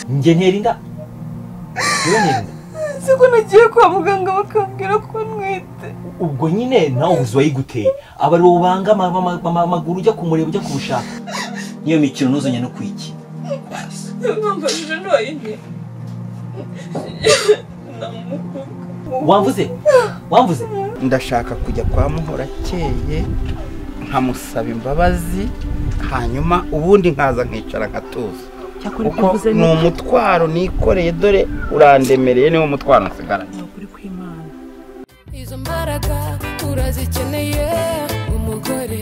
njye nterinda njyewe nterinda si ko nagiye kwa muganga bakambwira ko ntwite ubwo nyine nawe ubuzi wayiguteye aba ari wowe ubanga ama- ama- ama- amaguru ujya kumureba ujya kubushaka iyo mikino ntuzanye no kwiki mwambajije ntwayine wamvuze wamvuze ndashaka kujya kwa muhora akeye nkamusaba imbabazi hanyuma ubundi nkaza nkicara nkatuza cyakora ibyo kuko uvuze ni ni umutwaro nikoreye dore urandemereye niwo mutwaro nsigaranye ukuri kw'imana izo mbaraga urazikeneye umugore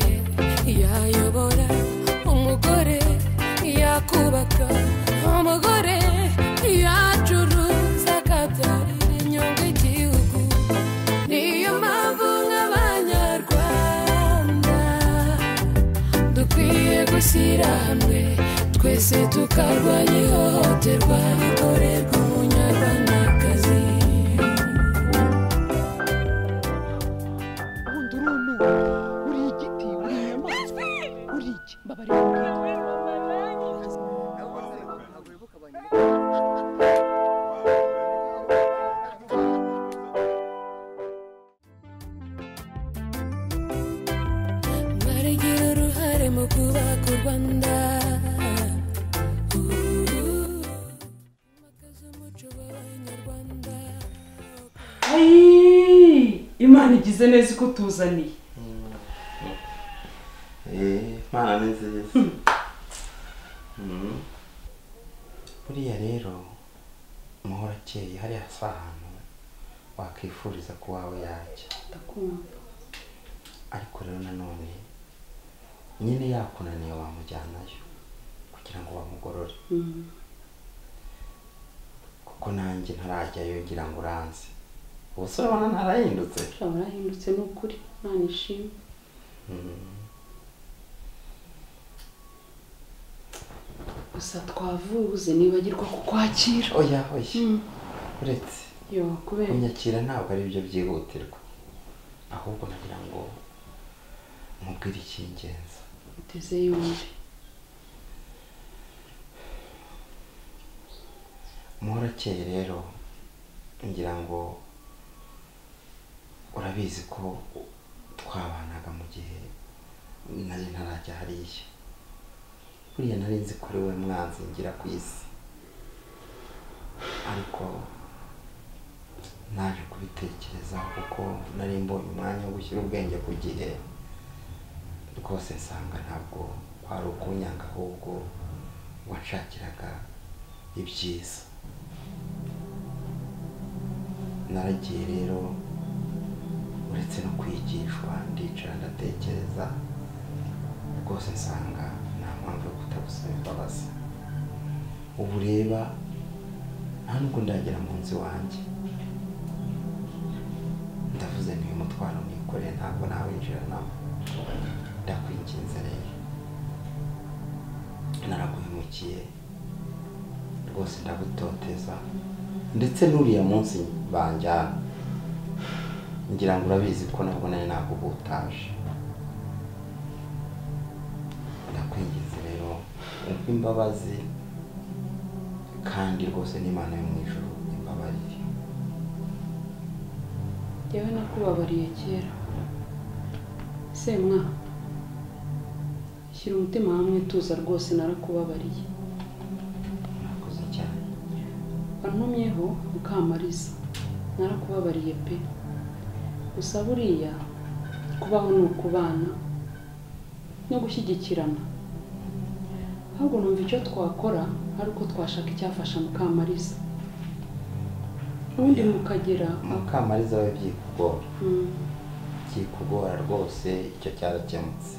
yayobora umugore yakubaka umugore yacuruza akabyarira inyungu igihugu niyo mpamvu nk'abanyarwanda dukwiye gushyira hamwe twese tukarwanya ihohoterwa rikorerwa umunyarwandakazi ubundi urunuwe uri igiti uri inyamaswa uri iki mbabarira baragira uruhare mu kubaka u rwanda Makaza umuco w'Abanyarwanda. imana igize neza ko tuzaniye imana ni nziza buriya rero muhora akeye hariya si ahantu wakwifuriza ko wawe yajya ndakumva ariko rero nanone nyine yakunaniye wamujyanayo kugira ngo bamugorore kuko nanjye ntarajyayo ngira ngo uranze ubusore ubona ntarahindutse ushobora warahindutse ni ukuri imana ishimwe gusa twavuze nibagirwa kukwakira oya oya uretse yo kubera kunyakira ntabwo ari byo byihutirwa ahubwo nagira ngo mubwire icy'ingenzi uteze yombi muhorakeye rero ngira ngo urabizi ko twabanaga mu gihe nari ntarajya hariya buriya nari nzi ko ari we mwanzi ngira ku isi ariko naje kubitekereza kuko nari mbonye umwanya wo gushyira ubwenge ku gihe rwose nsanga ntabwo kwari ukunyanga ahubwo wanshakiraga ibyiza naragiye rero uretse no kwigishwa ndicara ndatekereza rwose nsanga nta mpamvu yo kutagusaba imbabazi ubu ureba nta nubwo ndagera mu nzu iwanjye ndavuze niyo mutwaro nikoreye ntabwo nawinjiranamo ndakwinginze rero naraguhemukiye rwose ndagutoteza ndetse n'uriya munsi banjyana ngira ngo urabizi ko nabwo nari nagubutaje ndakwinginze rero umva imbabazi kandi rwose n'imana yo mu ijuru imbabarire yewe nakubabariye kera semwa shyira umutima hamwe tuza rwose narakubabariye murakoze cyane wantumyeho mukamariza narakubabariye pe gusa buriya kubaho ni ukubana no gushyigikirana ahubwo numva icyo twakora ari uko twashaka icyafasha mukamariza ubundi mukagera mukamariza we byikugora Mm, byikugora rwose icyo cyarakemutse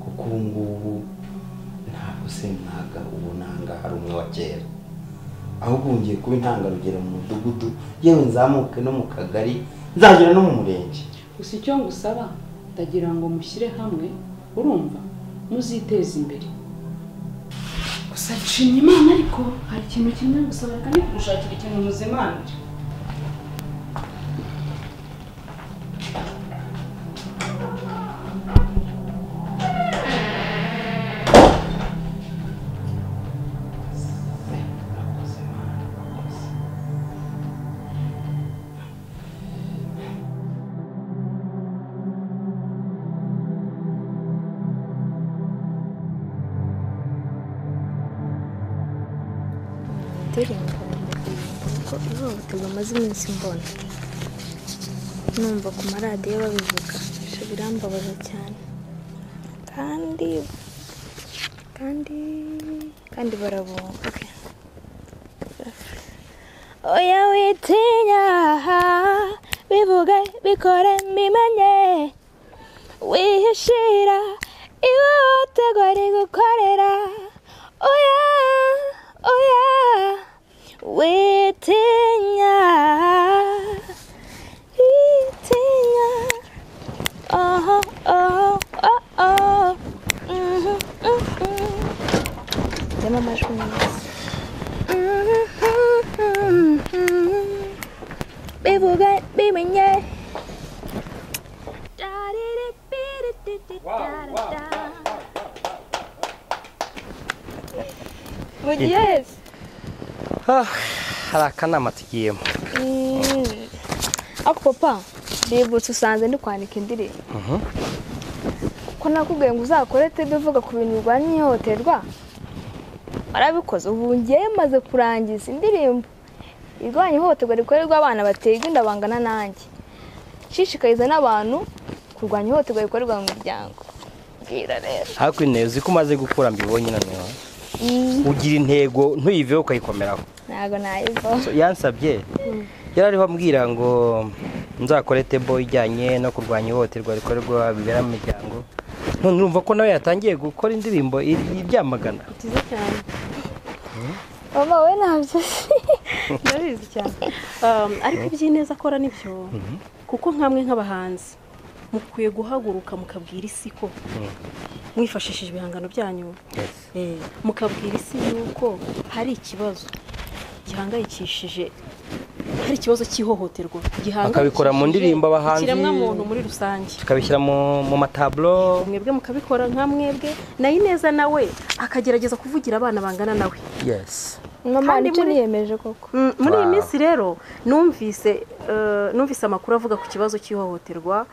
kuko ubu ngubu ntabwo se mwaga ubu nanga hari umwe wa kera ahubwo ubu ngiye kuba intangarugero mu mudugudu yewe nzamuke no mu kagari nzagera no mu murenge gusa icyo ngusaba ndagira ngo mushyire hamwe urumva muziteze imbere gusa nshimye imana ariko hari ikintu kimwe ngusaba reka kugushakira ikintu muzimanire Se, aturinda kuko ihohoterwa amaze iminsi mbona numva ku maradiyo babivuga ibyo birambabaza cyane kandi kandi kandi barabunga oya witinya bivuge bikore mbimenye wihishira ihohoterwa rigukorera oya oya witinya witinya oho oho oh oh Mhm, mhm. Demo amajwi meza Mhm, mhm. bivuge bimenye Yes. hari akanama tugiyemo Mm. ariko papa ndibutse usanze ndi kwandika indirimbo ko nakubwiye ngo uzakore tebe uvuga ku bintu birwanya ihohoterwa warabikoze ubu ngewe maze kurangiza indirimbo irwanya ihohoterwa rikorerwa abana baterwa inda bangana nanjye nshishikariza n'abantu kurwanya ihohoterwa rikorerwa mu miryango bwira rero hakurya uzi ko umaze gukura mbibonye noneho ugira intego ntuyiveho ukayikomeraho ntabwo nayivaho So, yansabye yari ariho ambwira ngo nzakore tebo ijyanye no kurwanya ihohoterwa rikorerwa bibera mu miryango none urumva ko nawe yatangiye gukora indirimbo iri- ibyamagana byiza cyane mama we ntabyo ndabizi cyane Um, ariko iby'ineza akora nibyo kuko nkamwe nk'abahanzi mukwiye guhaguruka mukabwira isi ko mwifashishije ibihangano byanyu Eh, mukabwira isi yuko hari ikibazo gihangayikishije hari ikibazo cy'ihohoterwa gihangayikishije Bakabikora mu ndirimbo abahanzi. ikiremwa muntu muri rusange tukabishyira mu mu mataburo mwebwe mukabikora nka mwebwe na Ineza nawe akagerageza kuvugira abana bangana nawe yesi mama Kandi nicyo muri- niyemeje koko Mm, muri iyi Wow. minsi rero numvise eh, numvise amakuru avuga ku kibazo cy'ihohoterwa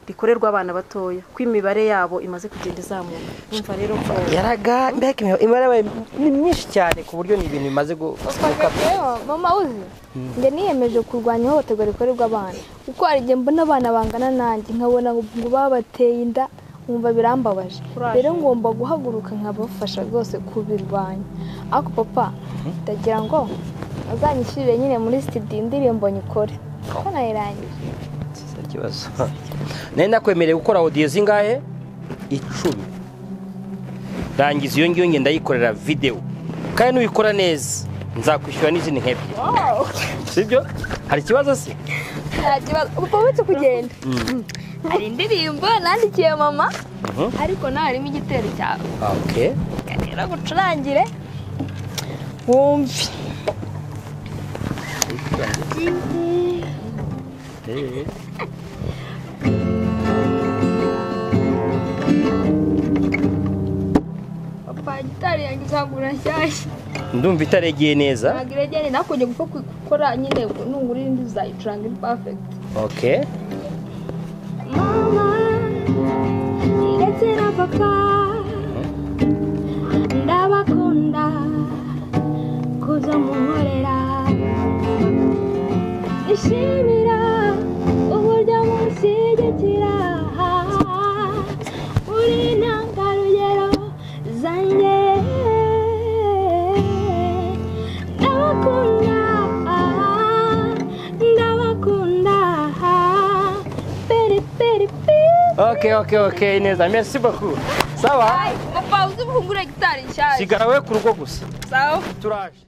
rikorerwa abana batoya ko imibare yabo imaze kugenda izamuka numva rero ko yaraga mbega imiho- imibare yabaye ni myinshi cyane ku buryo ni ibintu bimaze gu- gukata Rero, mama uzi njye niyemeje kurwanya ihohoterwa rikorerwa abana kuko hari igihe mbona abana bangana nanjye nkabona ngo babateye inda nkumva birambabaje rero ngomba guhaguruka nkabafasha rwose kubirwanya ariko papa ndagira ngo azanyishyurire nyine muri sitidiyo indirimbo nyikore kuko nayirangije Nta kibazo nari nakwemereye gukora audio zingahe icumi rangiza iyo ngiyo ngenda ndayikorera videwo kandi nuyikora neza nzakwishyura n'izindi nk'ebyiri sibyo hari ikibazo se nta kibazo papa uretse kugenda hari indirimbo nandikiye mama Mhm. ariko nawe harimo igitero cyawe okay rero gucurangire wumve papa gitari yanjye uzagura nshyashya ndumva itaregeye neza ntabwo iregere nawe kujya gupfa gukora nyine nugura indi uzayicuranga iri pafegiti okay mama ndetse na papa ndabakunda kuza munkorera ishimira uburyo mushyigikira uri intangarugero zanjye ndabakunda ndabakunda peri peri peri okay okay okay neza merci beaucoup sawa papa uzi uvugure gitari nshyashya sigara we ku rugo gusa sawa turaje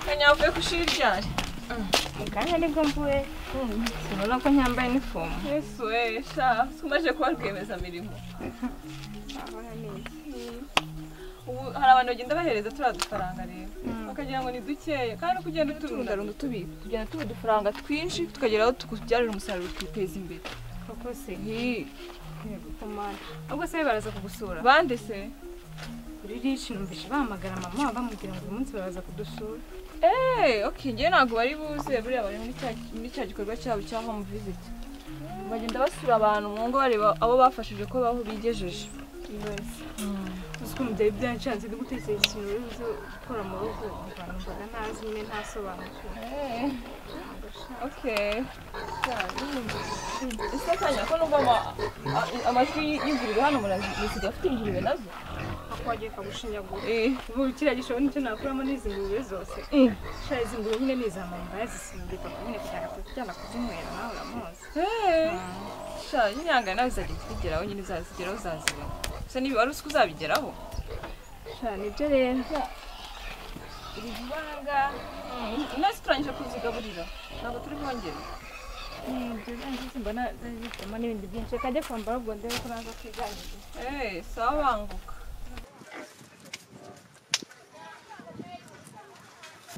Kanyavuye ku ishuri ryari kanya nibwo mvuye urabona ko nyambaye inifomu yesu we sha tumaze kuba rwiyemezamirimo ubu hari abantu bagenda bahereza turiya dufaranga rero bakagira ngo ni dukeye kandi uko ugenda uturundarunda utubika tugenda tuba udufaranga twinshi tukagera aho tukubyarira umusaruro twiteza imbere koko se ubwo se baraza kugusura bande se kuri rici numvise bahamagara mama bamubwira ngo uyu munsi baraza kudusura eee oke njyewe ntabwo bari buze buriya bari muri cya- muri cya gikorwa cyabo cya home visit bagenda basura abantu mu ngo bareba abo bafashije ko baho bigejeje uzi ko umubyeyi byanshanze no gutekereza ikintu uri buze gukora mu rugo abantu mbaga ntazi nyine ntasobanukiwe oke ese kanya ko nubwo ama- a- amajwi y'ingurube hano muraziga afite ingurube nazo akwagiye kagushinyagura ubu kiriya gishoro nicyo nakuramo n'izi ngurube zose shara izi ngurube nyine ni iza mamba yazisimbika ku nyine kujyana kujyana kuzinywera nawe uramuzi shara nyine yanga nawe zizajya zigeraho nyine zazigeraho zazibona gusa niba wari uzi ko uzabigeraho shara nibyo rero ibanga nasi turangije kuzigaburira ntabwo turi bwongere mbona zifitemo n'ibindi byinshi reka njye kwambara ubwo ndebe ko naza kwiganirira eee sawa banguka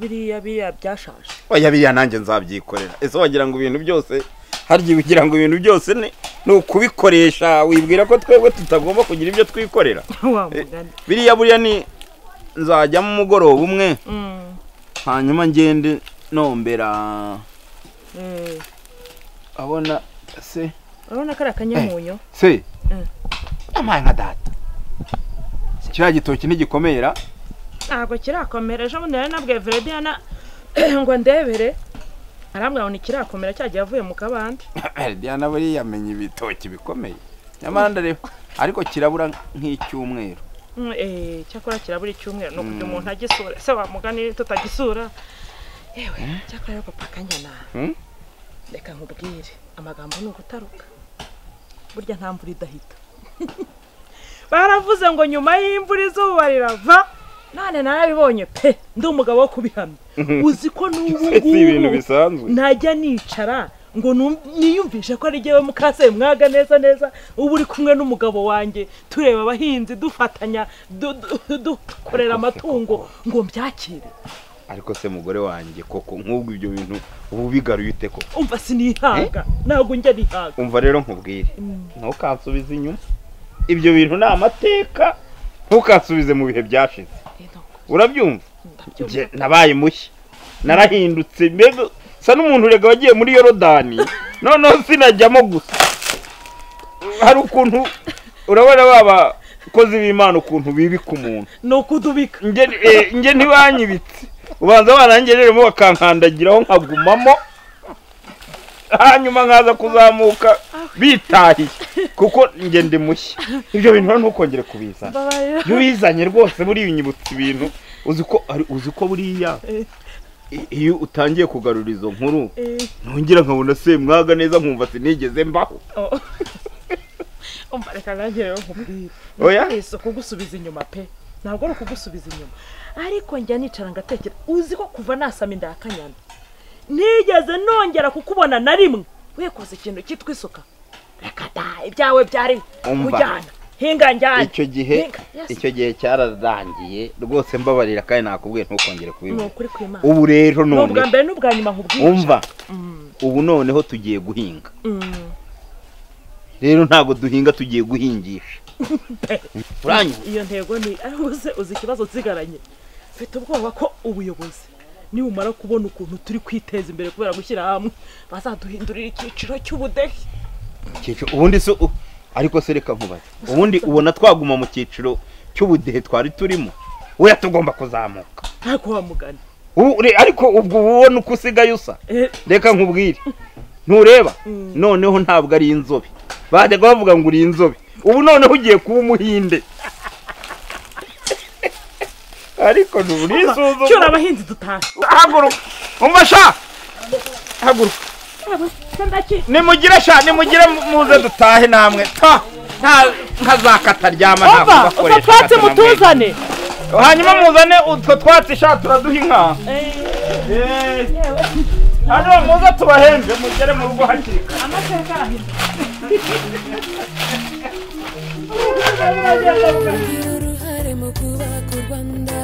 biriya biriya byashaje oya biriya nanjye nzabyikorera ese wagira ngo ibintu byose harya ugira ngo ibintu byose ni ni ukubikoresha wibwira ko twebwe tutagomba kugira ibyo twikorera Wa Eh, mugani. biriya buriya ni nzajyamo umugoroba umwe hanyuma ngende nombera Eh, abona se urabona ko ari akanyamunyo se Mm. amaye nka data kiriya gitoki ntigikomera ntabwo kirakomera ejo bundi nari nabwiye Verediana ngo ndebere arambwira ngo ntikirakomera cyagiye avuye mu kabande diana buriya yamenye ibitoki bikomeye nyamara ndareba ariko kirabura nk'icyumweru Mm, eh, cyakora kirabura icyumweru ni ukugira Mm. umuntu agisura ese wamugani tutagisura yewe cyakora rero papa kanyana Hmm? reka nkubwire amagambo ni ugutaruka burya nta mvura idahita baravuze ngo nyuma y'imvura izuba rirava none narabibonye pe ndi umugabo wo kubihamya uzi ko n'ubu Si ibintu ngubu bisanzwe. ntajya nicara ngo num- niyumvishe ko ari jyewe mukase mwaga neza neza uba uri kumwe n'umugabo wanjye tureba abahinzi dufatanya du- du- dukorera amatungo ngo mbyakire ariko se mugore wanjye koko nk'ubwo ibyo bintu uba ubigaruye ute koko umva sinihanga ntabwo njya nihaga umva rero nkubwire ntukansubize inyuma ibyo bintu ni amateka ntukansubize mu bihe byashize urabyumva Njye nabaye mushya narahindutse mbega sa n'umuntu urega wagiye muri yorodani noneho sinajyamo gusa hari ukuntu urabona babakozi b'imana ukuntu bibika umuntu ni ukudubika njye ntibanyibitse ubanza barangereremo bakankandagiraho nkagumamo hanyuma nkaza kuzamuka bitahiye kuko njye ndi mushya ibyo bintu rero ntukongere kubizana Mbabarira. iyo ubizanye rwose buriya unyibutsa ibintu uzi ko ari- uzi ko buriya Eh. i- iyo utangiye kugarura izo nkuru Eh. nongera nkabona semwaga neza nkumva sinigeze mbaho Oh. umva reka nanjye rero nkubwire Oya. si ukugusubiza inyuma pe ntabwo ari ukugusubiza inyuma ariko njya nicara ngatekera uzi ko kuva nasama inda ya kanyana nigeze nongera kukubona na rimwe wikoze ikintu cyitwa isuka reka da ibyawe byari Umva. kujyana hinga njyana icyo gihe Hinga. Yes. icyo gihe cyararangiye rwose mbabarira kandi nakubwiye ntukongere ni kubivuga ukuri kw'imana ubu rero ni none ubwa mbere n'ubwa nyuma nkubwije umva Mm. ubu noneho tugiye guhinga Mm. rero ntabwo duhinga tugiye guhingisha uranyumva iyo ntego ni ariko se uzi ikibazo nsigaranye mfite ubwoba ko ubuyobozi nibumara kubona ukuntu turi kwiteza imbere kubera gushyira hamwe bazaduhindurira icyiciro cy'ubudehe Cyiciro- ubundi se u- ariko se reka nkubaze ubundi ubona twaguma mu cyiciro cy'ubudehe twari turimo weya tugomba kuzamuka ntabwo wamugana Ubu- re- ariko ubwo uba ubona uko usigaye usa reka nkubwire ntureba noneho ntabwo ari inzobe bajyaga bavuga ngo uri inzobe ubu noneho ugiye kuba umuhinde ariko nturisuzuma cyura abahinzi dutahe haguruka umva sha haguruka nimugira sha nimugira muze dutahe namwe ta nta nka za kata ryama ntabwo ova utwo bakoresha twatsi kata na mwe. mutuzane hanyuma muzane utwo twatsi sha turaduha inka hano muze tubahembe mugere mu rugo hakiri kare amateka Wagira uruhare mu kubaka u Rwanda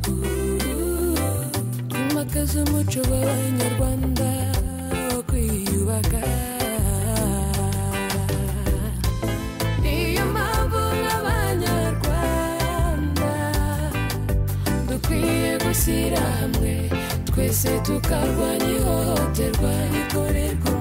twimakaza umuco w'abanyarwanda wo kwiyubaka niyo mpamvu nk'abanyarwanda dukwiye gushyira hamwe twese tukarwanya ihohoterwa rikorerwa